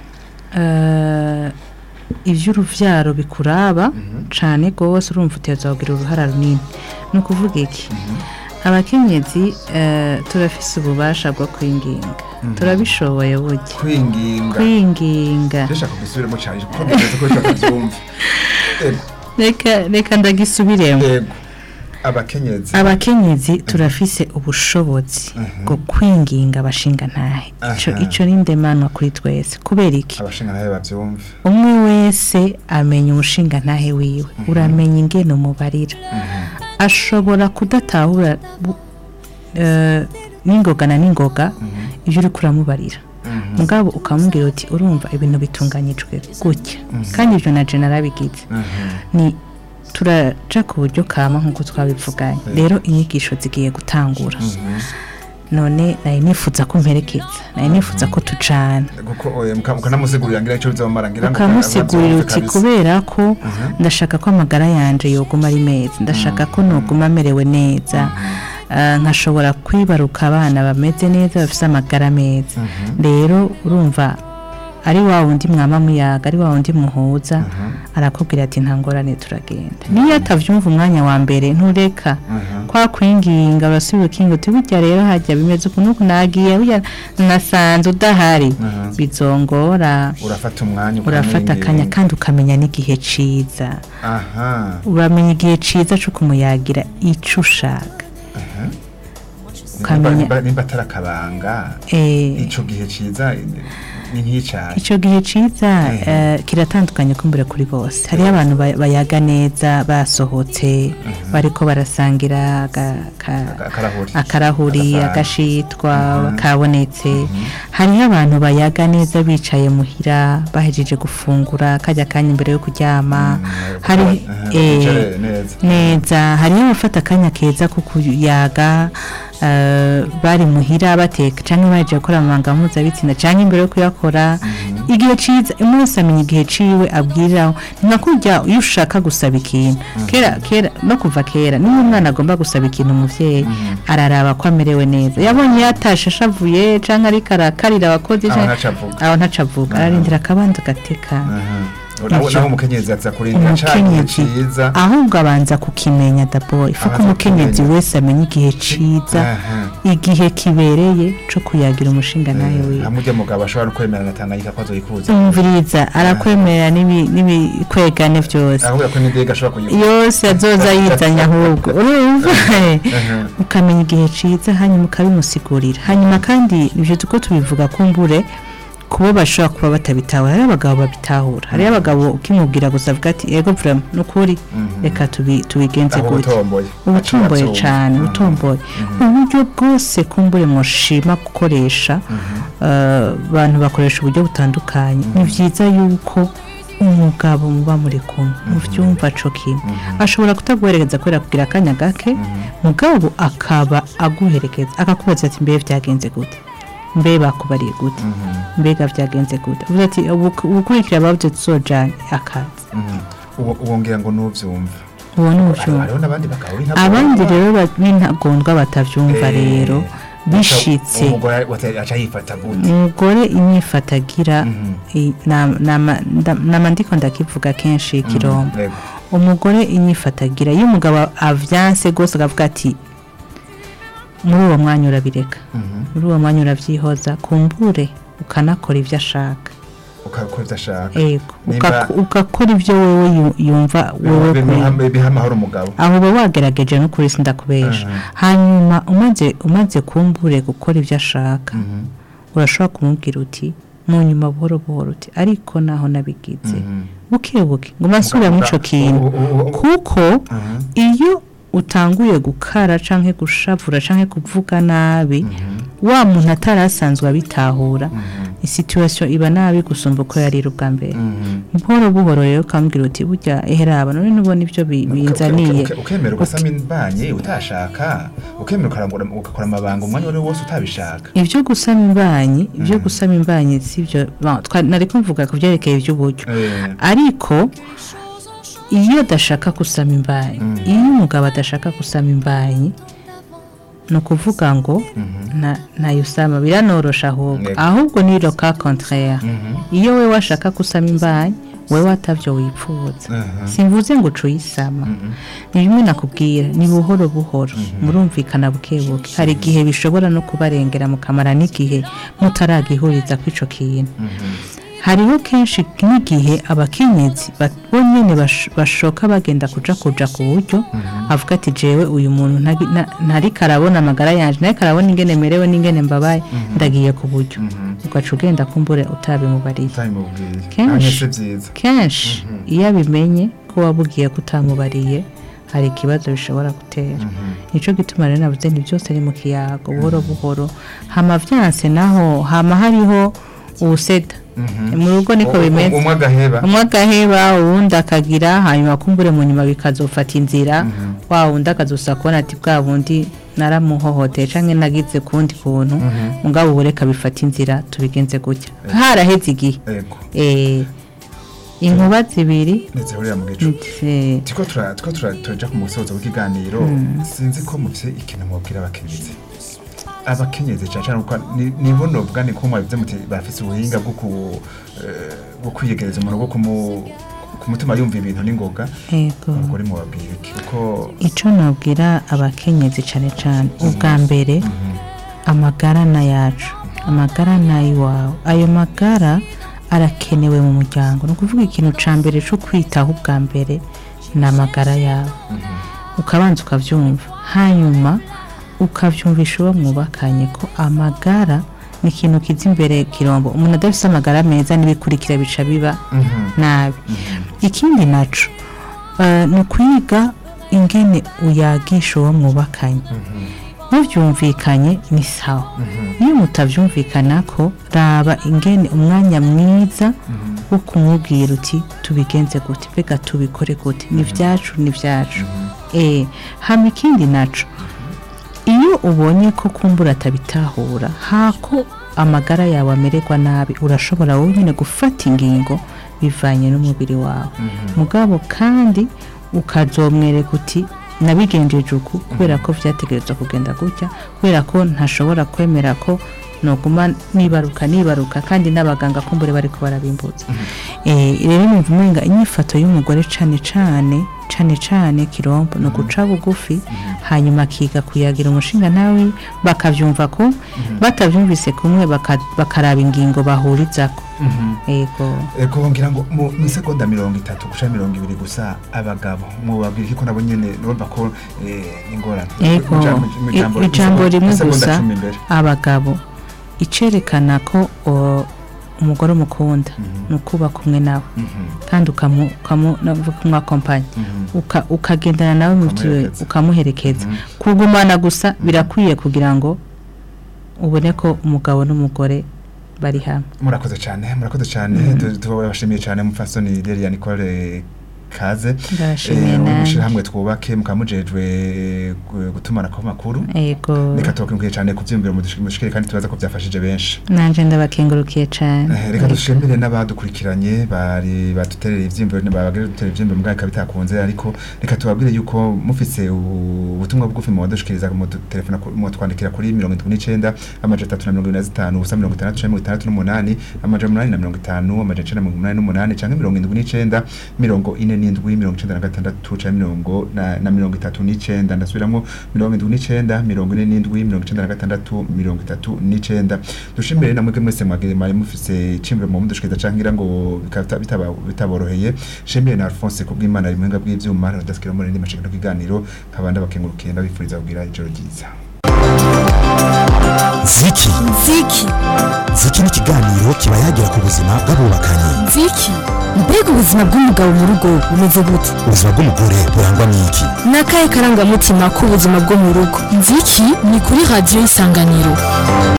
eh, iby'urubyaro bikuraba cyane rwose urumva uteza kugira uruhara runini ni ukuvuga iki abakenyezi eh, turafise ububasha bwo kwinginga turabishoboye burya kwinginga kwinginga ndashaka kugisubiramo cyane kuko ntekereza ko bishobora kubyumva Ego, reka reka ndagisubiremo ego abakenyezi abakenyezi turafise ubushobozi bwo kwinginga abashinga ntahe ico Aha. ico ni ndemanwa kuri twese kubera iki abashinga nawe babyumve umwe wese amenya umushinga ntahe wiwe uramenya ingene umubarira ashobora kudatahura bu- eh, n'ingoga na n'ingoga ibyo uri kuramubarira mugabo ukamubwira uti urumva ibintu bitunganyijwe gutya kandi ibyo na jena arabigize ni turaca ku buryo kama nk'uko twabivuganye rero inyigisho zigiye gutangura none nari nifuza ko mperekeza nari nifuza ko tucana kuko oya, muka- mukanamusigurira ngira icyo bizamara ngira ngo ukamusigurira ababyumve uti kabisa. kubera ko ndashaka ko amagara yanje yoguma ari meza ndashaka ko noguma amerewe neza Ah, nkashobora kwibaruka abana bameze neza bafite amagara meza rero urumva ari wa wundi mwama muyaga ari wa wundi muhuza arakubwira ati nta ngorane turagenda niyo atavyumva umwanya wa mbere ntureka kwa kwinginga urasubira ukinga uti burya rero hajya bimeze ukuntu uku nagiye burya nasanze udahari bizongora urafata umwanya urafata ukamwinginga. akanya kandi ukamenya n'igihe ciza aha uramenya igihe ciza cyo kumuyagira ico ushaka ukamenya nimba nimba atari akabanga eh, ico gihe ciza ni nk'icayi icyo gihe ciza eh, kiratandukanye kumbura kuri bose hariho abantu ba- bayaga neza basohotse bariko barasangira aga- ka- akarahuri akarahuri Agasahani. agashitwa kabonetse hariho abantu bayaga neza bicaye muhira bahejeje gufungura kajya kanya imbere yo kuryama hari Aha, eh, bicare neza neza hariho abafata akanya keza ko kuyaga eh, bari muhira bateka cyangwa baje gukora amabanga mpuzabitsina cyangwa imbere yo kuyakora igihe ciza umwe wese amenya igihe ciwe abwiriraho ni nka kurya iyo ushaka gusaba ikintu kera kera no kuva kera niba umwana agomba gusaba ikintu umuvyeyi araraba ko amerewe neza yabonye yatashe ashavuye cyangwa ariko arakarira abakozi aho canke- Aha ntacavuga aho ntacavuga ararindira akabanza agatekana nawe nawe umukenyezi aza kurindira ca gihe umukenyezi ciza ahubwo abanza kukimenya dabo ifu ko Abanza umukenyezi kukimenya. wese amenya igihe ciza Aha. igihe kibereye co kuyagira umushinga nawe wiwe hamwe ujya mugabo ashobora no kwemera na Tanganyika ko azoyikuza umviriza arakwemerera n'ibi- n'ibikwegane byose ahubwo ko n'indege ashobora kuyikuza yose azoza yizanya ahubwo urumva ukamenya igihe ciza hanyuma ukabimusigurira hanyuma kandi ibyo tuko tubivuga kumbure ku kubo bashobora kuba batabitahura hariho abagabo babitahura hariho abagabo ukimubwira gusa avuga ati ego vrema ni ukuri reka tubi- tubigenze aho gute utomboye ubutomboye Aciye cyane abyumva. ubutomboye uburyo bwose kumbure mushima gukoresha eh, abantu bakoresha uburyo butandukanye ni byiza yuko umugabo muba muri kumwe muvyumva co kimwe ashobora kutaguherekeza kubera kugira akanya gake mugabo akaba aguherekeza akakubaza ati mbe vyagenze gute mbe bakubariye gute mbega vyagenze gute uvuze ati "Ubu- ubukurikira bavuze tuzojana akazi Mhm. Uwo- uwo ngira ngo nuvyumva uwo ni Hariho- ubuvyumva hariho n'abandi bagabo b'intagondwa. abandi rero ba- b'intagondwa batavyumva Eh, rero uca- bishitse umugore wate- aca yifata gute umugore imyifatagira Mhm. i- nama- nama- nda- nama ndiko ndakivuga kenshi kirombo Yego. umugore inyifatagira iyo umugabo avyanse rwose akavuga ati muri uwo mwanya urabireka Mhm. muri uwo mwanya urabyihoza kumbure ukanakora ibyo ashaka ukakora ivyo ashaka ego Nimba- Ukak- ugakora ibyo wewe yu- yumva wewe Bimuha- kwe biha amahoro umugabo aho uba wagerageje n'ukuri sindakubesha Mhm. hanyuma umaze umaze kumbure gukora ibyo ashaka Mhm. urashobora kumubwira uti mu nyuma buhoro buhoro uti ariko naho nabigize Mhm. buke buke ngo masubira muri ico kintu U- u- u- kuko Mhm. iyo utanguye gukara canke gushavura canke kuvuga nabi wa muntu atari asanzwe abitahura isituwasiyo iba nabi gusumba uko yarira ubwa mbere Mhm. buhoro buhoro rero ukambwira uti burya eheraba none nubona ibyo bi- binzaniye Uke- uke- ukemera ugasama imbanye utashaka ukemera ukarangura ugakora amabanga umwanya wari wose utabishaka ibyo gusama imbanyi ibyo gusama imbanyi si byo ba- twa- nari kumvuga ku byerekeye iby'uburyo Eh, ariko iyo adashaka gusama imbanyi iyo umugabo adashaka gusama imbanyi ni ukuvuga ngo nta- ntayo usama biranorosha ahubwo Yego. ahubwo ni roka contraire mhm. iyo we washaka gusama imbanyi wewe atavyo wipfuza Mhm. simvuze ngo uca uyisama ni bimwe nakubwira ni buhoro buhoro murumvikana buke buke hari igihe bishobora no kubarengera mukamara n'igihe mutaragihuriza kw'ico kintu hariho kenshi n'igihe abakenyezi ba- bo nyene bash- bashoka bagenda kuja kuja ku buryo avuga ati jewe uyu muntu ntagi- na- ntariko arabona amagara yanje ntariko arabona ingene merewe n'ingene mbabaye ndagiye ku buryo ugaca ugenda kumbure utabimubariye utabimubwiye Kenshi. Hanyuma si byiza kenshi iyo abimenye ko wabubwiye ko utamubariye hari ikibazo bishobora gutera nicyo gituma rero navuze nti byose ni mu kiyago buhoro buhoro hama vyanse naho hama hariho ubuseda mu rugo niko U- u- bimeze umwe agaheba umwe agaheba uwundi akagira hanyuma kumbure mu nyuma bikazofata inzira wa wundi akazosa kubona ati bwa bundi naramuhohoteye canke nagize kundi kuntu mugabo ubu reka bifata inzira tubigenze gutya haraheze igihe yego eh, inkuba zibiri ntizihurira mu gicu eh, tiko tura- tiko tura- turaja ku musozo w'ikiganiro sinzi ko mufite ikintu mubwira abakenyezi abakenyezi cyane cyane kuko ni- nibo novuga ni ko mwabivuze muti bafise ubuhinga bwo ku- eh, bwo kwiyegereza umuntu bwo kumu- kumutuma yumva ibintu n'ingoga yego umugore mubabwira iki kuko ico nabwira abakenyezi cane cane ubwa mbere amagara na yacu amagara n'ay'iwawe ayo magara arakenewe mu muryango ni ukuvuga ikintu ca mbere co kwitaho ubwa mbere ni amagara yawe ukabanza ukavyumva hanyuma ukavyumvisha uwo mwubakanye ko amagara ni ikintu kiza imbere kirombo umuntu adafise amagara meza n'ibikurikira bica biba nabi ikindi naco eh, ni ukwiga ingene uyagisha uwo mwubakanye muvyumvikanye ni sawa iyo mutavyumvikanako raba ingene umwanya mwiza wo kumubwira uti tubigenze gute mbega tubikore gute ni vyacu ni vyacu eh hama ikindi naco iyo ubonye ko kumbura atabitahura hako amagara yawe amererwa nabi urashobora wowe nyine gufata ingingo bivanye n'umubiri wawe mugabo kandi ukazomwereka uti nabigenjeje uku kubera ko vyategerezwa kugenda gutya kubera ko ntashobora kwemera ko noguma nibaruka nibaruka kandi n'abaganga kumbure bariko barabimbuza eh rero numva umenga inyifato y'umugore cane cane cane cane kirombo no guca bugufi hanyuma akiga kuyagira umushinga nawe bakavyumva ko batavyumvise kumwe baka- bakaraba ingingo bahurizako ego ego ngira ngo mu mu isegonda mirongo itatu guca mirongo ibiri gusa abagabo mubabwira iki ko nabo nyene urumva ko eh, ingorane ego Mu jambo- mu jambo- i- ijambo mu rimwe isegonda gusa cumi imbere. abagabo icerekana ko o, umugore umukunda ni ukuba kumwe nawe kandi ukamu ukamu navuga kumwakompanya uka ukagendana nawe mu byo Ukamuherekeza. ukamuherekeza kugumana gusa birakwiye kugira ngo ubone ko umugabo n'umugore bari hamwe murakoze cyane murakoze cyane Tu- tubashimiye cyane mufasoni Delia Nicole kaze Ndabashimiye Eh, nanjye. mushira hamwe twubake mukamujejwe gu- gutumana ko makuru yego reka tubakengurukiye cyane ku byiyumviro mudush- mudushikire kandi tubaza ko byafashije benshi nanje ndabakengurukiye cyane Eh, reka dushimire n'abadukurikiranye bari baduterera ivyiyumviro babagire duterera ivyiyumviro mugabo ikaba bitakunze ariko reka tubabwire yuko mufise ubu- ubutumwa bugufi mu badushikiriza mu telefone mu twandikira kuri 79 amaje 375 ubusa 60 canke 68 amaje 850 amaje 988 canke 79 mirongo ine n'indwi mirongo icenda na gatandatu canke mirongo na na mirongo itatu n'icenda ndasubiramwo mirongo indwi n'icenda mirongo ine n'indwi mirongo icenda na gatandatu mirongo itatu n'icenda dushimire na mwebwe mwese mwagire mwari mufise iciyumviro mu mudushikiriza canke ngira ngo bikaba bitaba- bitaboroheye shimire na Alphonse kubw'Imana ari muhinga bw'ivyuma rudasikira muri ndi mashikano kiganiro nkaba ndabakengurukiye ndabifuriza kugira ijoro ryiza ziki nziki ziki ni ikiganiro kiba yagira ku buzima bw'abubakanye nziki mbega ubuzima bw'umugabo mu rugo bumeze gute ubuzima bw'umugore burangwa n'iki ni akahe karangamutima k'ubuzima bwo mu rugo nziki ni kuri radiyo isanganiro